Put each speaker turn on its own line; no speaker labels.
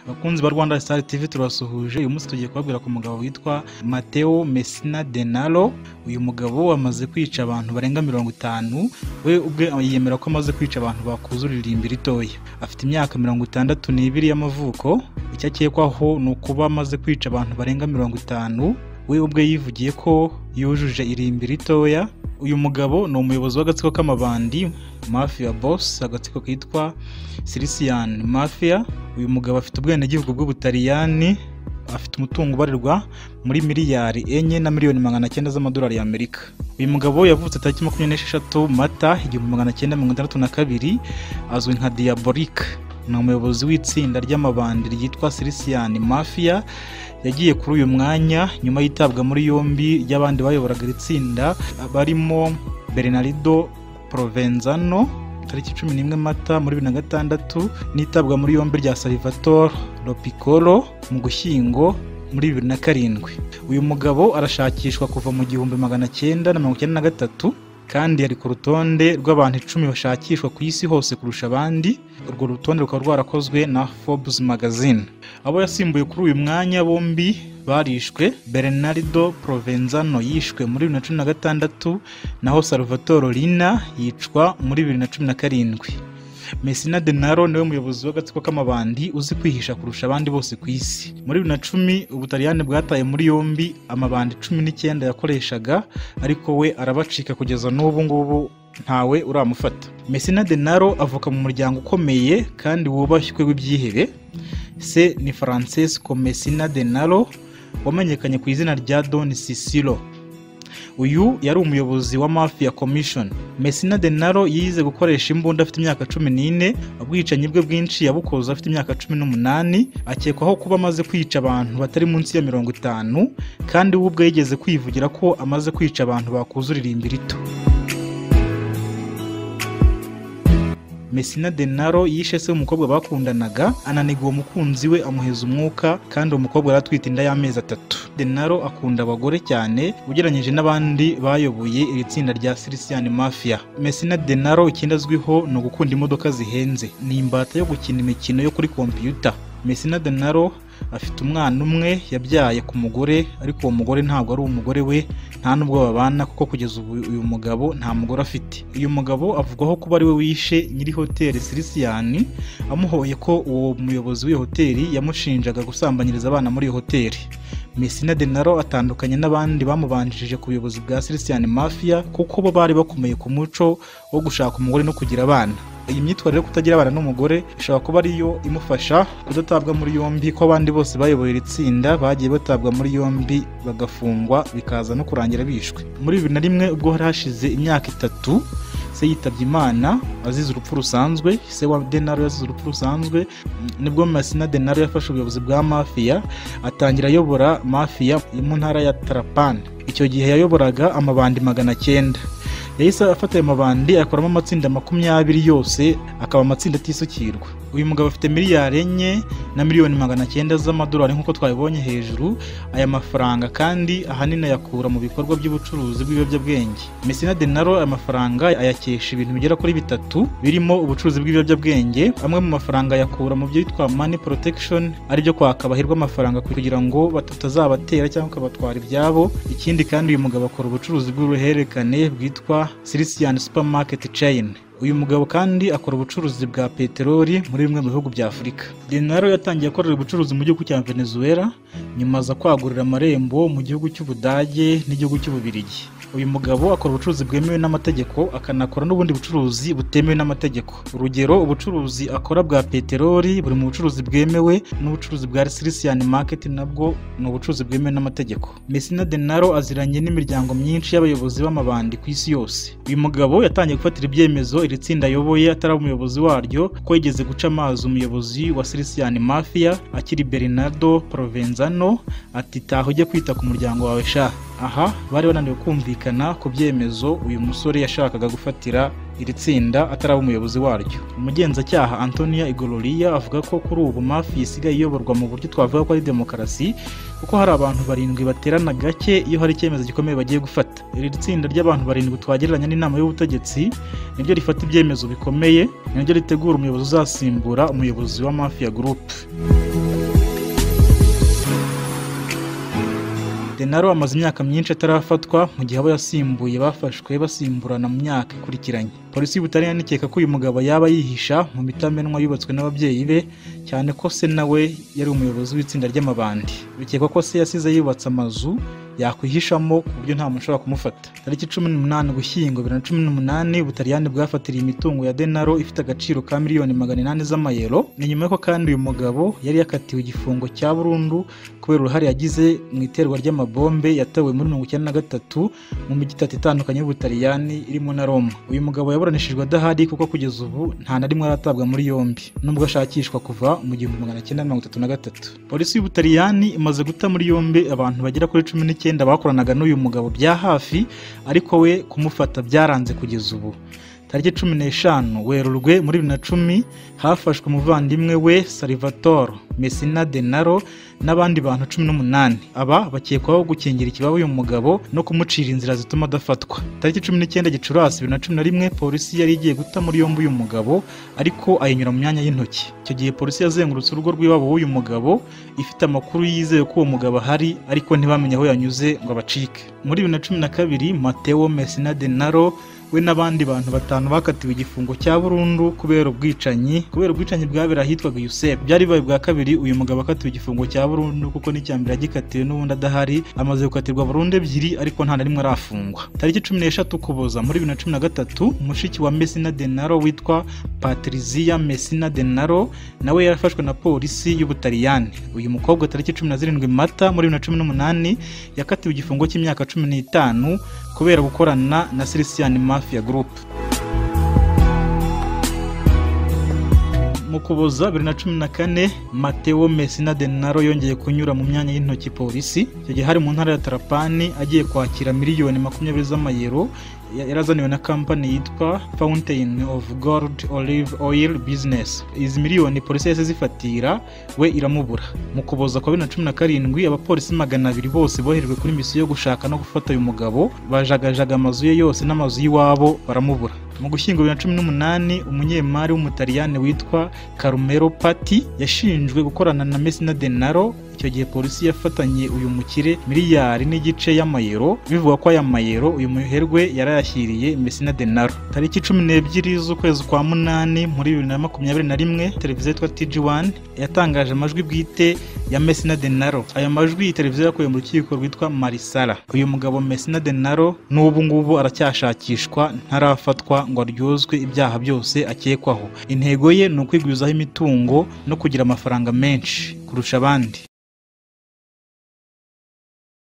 bakunzi ba rwanda star tv turasuhuje uyu munsi tugiye kubabwira ku mugabo witwa mateo mesina denaro uyu mugabo amaze kwica abantu barenga mirongo itanu we ubwe yemera ko amaze kwica abantu bakuzurira irimbi ritoya afite imyaka mirongo itandatu n'ibiri y'amavuko icyo akekwaho ni ukuba amaze kwica abantu barenga mirongo itanu we ubwe yivugiye ko yujuje irimbi ritoya uyu mugabo ni umuyobozi w'agatsiko k'amabandi mafia boss agatsiko kitwa silisian mafia uyu mugabo afite ubwenegihugu bw'ubutaliyani afite umutungo ubarirwa muri miliyari enye na miliyoni magana cyenda z'amadolari y'amerika uyu mugabo yavutse tariki makumyabiri n'esheshatu mata igihumbi magana cyenda mirongo itandatu na kabiri azwi nka diyaborike ni umuyobozi w'itsinda ry'amabandi ryitwa silisian mafia yagiye kuri uyu mwanya nyuma y'itabwa muri yombi ry'abandi bayoboraga iri tsinda barimo bernardo provenzano tariki cumi n'imwe mata muri bibiri na gatandatu n'itabwa muri yombi rya salvatore lopicolo mu gushyingo muri bibiri na karindwi uyu mugabo arashakishwa kuva mu gihumbi magana cyenda na mirongo icyenda na gatatu kandi yari ku rutonde rw'abantu icumi bashakishwa ku isi hose kurusha abandi urwo rutonde rukaba rwarakozwe na forbes magazine abo yasimbuye kuri uyu mwanya bombi barishwe bernardo provenzano yishwe muri bibiri na cumi na gatandatu naho salvatore lina yicwa muri bibiri na cumi na karindwi mesina denaro niwe muyobozi w'agatsiko k'amabandi uzi kwihisha kurusha abandi bose ku isi muri bibiri na cumi ubutaliyani bwataye muri yombi amabandi cumi n'icyenda yakoreshaga ariko we arabacika kugeza n'ubu ngubu ntawe uramufata mesina denaro avuka mu muryango ukomeye kandi wubashywe w'ibyihebe se ni francesco mesina denaro wamenyekanye ku izina rya don sisiro uyu yari umuyobozi wa mafia commission mesina denaro yize gukoresha imbunda afite imyaka cumi n'ine ubwicanyi bwe bwinshi yabukoze afite imyaka cumi n'umunani akekwaho kuba amaze kwica abantu batari munsi ya mirongo itanu kandi we ubwe yigeze kwivugira ko amaze kwica abantu bakuzurira irimbi rito mesina denaro yishe se umukobwa bakundanaga ananiga uwo mukunzi we amuheza umwuka kandi uwo mukobwa aratwita inda y'amezi atatu denaro akunda abagore cyane ugereranyije n'abandi bayoboye iri tsinda rya silisian mafia mesina denaro ikindi azwiho ni ugukunda imodoka zihenze ni imbata yo gukina imikino yo kuri kompiyuta mesina denaro afite umwana umwe yabyaye ku mugore ariko uwo mugore ntabwo ari umugore we nta n'ubwo babana kuko kugeza ubu uyu mugabo nta mugore afite uyu mugabo avugwaho kuba ari we wishe nyiri hoteli silisiyani amuhoye ko uwo muyobozi w'iyo hoteli yamushinjaga gusambanyiriza abana muri iyo hoteli mesina denaro atandukanye n'abandi bamubanjirije ku buyobozi bwa silisiyani mafia kuko bo bari bakomeye ku muco wo gushaka umugore no kugira abana iyi myitwarire yo kutagira abana n'umugore ishobora kuba ariyo imufasha kudatabwa muri yombi ko abandi bose bayoboye iri tsinda bagiye batabwa muri yombi bagafungwa bikaza no kurangira bishwe muri bibiri na rimwe ubwo hari hashize imyaka itatu se yitabye imana azize urupfu rusanzwe se wa denaro yazize urupfu rusanzwe nibwo masina denaro yafashe ubuyobozi bwa mafiya atangira ayobora mafiya mu ntara ya tarapani icyo gihe yayoboraga amabandi magana cyenda yahise afata ayo mabandi ayakoramo amatsinda makumyabiri yose akaba amatsinda atisukirwa uyu mugabo afite miliyari enye na miliyoni magana cyenda z'amadolari nk'uko twabibonye hejuru aya mafaranga kandi ahanini ayakura mu bikorwa by'ubucuruzi bw'ibiyobyabwenge mesina denaro aya mafaranga ayakesha ibintu bigera kuri bitatu birimo ubucuruzi bw'ibiyobyabwenge amwe mu mafaranga ayakura mu byitwa mani protection aribyo kwaka bahirwa amafaranga kugira ngo batazabatera cyangwa akabatwara ibyabo ikindi kandi uyu mugabo akora ubucuruzi bw'uruhererekane bwitwa silisian supermarket chain uyu mugabo kandi akora ubucuruzi bwa peteroli muri bimwe mu bihugu bya afurika denaro yatangiye akorera ubucuruzi mu gihugu cya venezuela nyuma aza kwagurira amarembo mu gihugu cy'ubudage n'igihugu cy'ububirigi uyu mugabo akora ubucuruzi bwemewe n'amategeko akanakora n'ubundi bucuruzi butemewe n'amategeko urugero ubucuruzi akora bwa peteroli buri mu bucuruzi bwemewe n'ubucuruzi bwa silisiyani maketi nabwo ni ubucuruzi bwemewe n'amategeko mesina denaro aziranye n'imiryango myinshi y'abayobozi b'amabandi ku isi yose uyu mugabo yatangiye gufatira ibyemezo iri tsinda ayoboye atari umuyobozi waryo ko yigeze guca amazi umuyobozi wa silisiyani mafia akiri bernardo provenzano ati taha ujye kwita ku muryango wawe sha aha bari bananiwe kumvikana ku byemezo uyu musore yashakaga gufatira iri tsinda atari umuyobozi waryo umugenzacyaha antonia igororiya avuga ko kuri ubu mafi isigaye iyoborwa mu buryo twavuga ko ari demokarasi kuko hari abantu barindwi baterana gake iyo hari icyemezo gikomeye bagiye gufata iri tsinda ry'abantu barindwi twagereranya n'inama y'ubutegetsi niryo rifata ibyemezo bikomeye niryo ritegura umuyobozi uzasimbura umuyobozi wa mafiya gurupe denaro amaze imyaka myinshi atarafatwa mu gihe abo yasimbuye bafashwe basimburana mu myaka ikurikiranye polisi y'ubutaliyani ikeka ko uyu mugabo yaba yihisha mu mitamenwa yubatswe n'ababyeyi be cyane ko se nawe yari umuyobozi w'itsinda ry'amabandi bikekwa ko se yasize yubatse amazu yakwihishamo ku buryo nta muntu ushobora kumufata tariki cumi n'umunani ugushyingo bibiri na cumi n'umunani ubutaliyani bwafatiriye imitungo ya denaro ifite agaciro ka miliyoni magana inani z'amayero ni nyuma y'uko kandi uyu mugabo yari yakatiwe igifungo cya burundu kubera uruhare yagize mu iterwa ry'amabombe yatewe muri mirongo icyenda na gatatu mu mijyi itatu itandukanye y'ubutaliyani irimo na roma uyu mugabo yaburanishijwe adahari kuko kugeza ubu nta na rimwe aratabwa muri yombi nubwo ashakishwa kuva mu gihumbi magana cyenda mirongo itatu na gatatu polisi y'ubutaliyani imaze guta muri yombi abantu bagera kuri cumi n'icyenda icyenda bakoranaga n'uyu mugabo bya hafi ariko we kumufata byaranze kugeza ubu tariki cumi n'eshanu werurwe muri bibiri na cumi hafashwe umuvandimwe we salivatoro mesina denaro n'abandi bantu cumi n'umunani aba bakekwaho gukingira ikibaba uyu mugabo no kumucira inzira zituma adafatwa tariki cumi n'icyenda gicurasi bibiri na cumi na rimwe polisi yari igiye guta muri yombi uyu mugabo ariko ayinyura mu myanya y'intoki icyo gihe polisi yazengurutse urugo rw'iwabo w'uyu mugabo ifite amakuru yizeye ko uwo mugabo ahari ariko ntibamenye aho yanyuze ngo abacike muri bibiri na cumi na kabiri mateo mesina denaro we n'abandi bantu batanu bakatiwe igifungo cya burundu kubera ubwicanyi kubera ubwicanyi bwabera ahitwaga yusef byari bibaye bwa kabiri uyu mugabo akatiwe igifungo cya burundu kuko n'icya mbere yagikatiwe n'ubundi adahari amaze gukatirwa burundu ebyiri ariko nta na rimwe arafungwa tariki cumi n'eshatu ukuboza muri bibiri na cumi na gatatu mushiki wa mesina denaro witwa patriziya mesina denaro nawe yarafashwe na polisi y'ubutaliyani uyu mukobwa tariki cumi na zirindwi mata muri bibiri na cumi n'umunani yakatiwe igifungo cy'imyaka cumi n'itanu kubera gukorana na silisiyani mafia group mu kuboza bibiri na cumi na kane mateo mesina denaro yongeye kunyura mu myanya y'intoki polisi icyo gihe hari mu ntara ya tarapani agiye kwakira miliyoni makumyabiri z'amayero yarazaniwe na kampani yitwa fountain of gold olive oil business izi miliyoni polisi yahise zifatira we iramubura mu kuboza kwa bibiri na cumi na karindwi abapolisi magana abiri bose boherejwe kuri misiyo yo gushaka no gufata uyu mugabo bajagajaga amazu ye yose n'amazu y'iwabo baramubura mu gushyingo bibiri na cumi n'umunani umunyemari w'umutaliyani witwa carmelo pati yashinjwe gukorana na mesina denaro icyo gihe polisi yafatanye uyu mukire miliyari n'igice y'amayero bivugwa ko aya mayero uyu muherwe yarayashyiriye mesina denaro tariki cumi n'ebyiri z'ukwezi kwa munani muri bibiri na makumyabiri na rimwe televiziyo yitwa tg wani yatangaje amajwi bwite ya mesina denaro aya majwi iyi televiziyo yakuye mu rukiko rwitwa marisara uyu mugabo mesina denaro n'ubu ngubu aracyashakishwa ntarafatwa ngo aryozwe ibyaha byose akekwaho intego ye ni ukwigwizaho imitungo no kugira amafaranga menshi kurusha abandi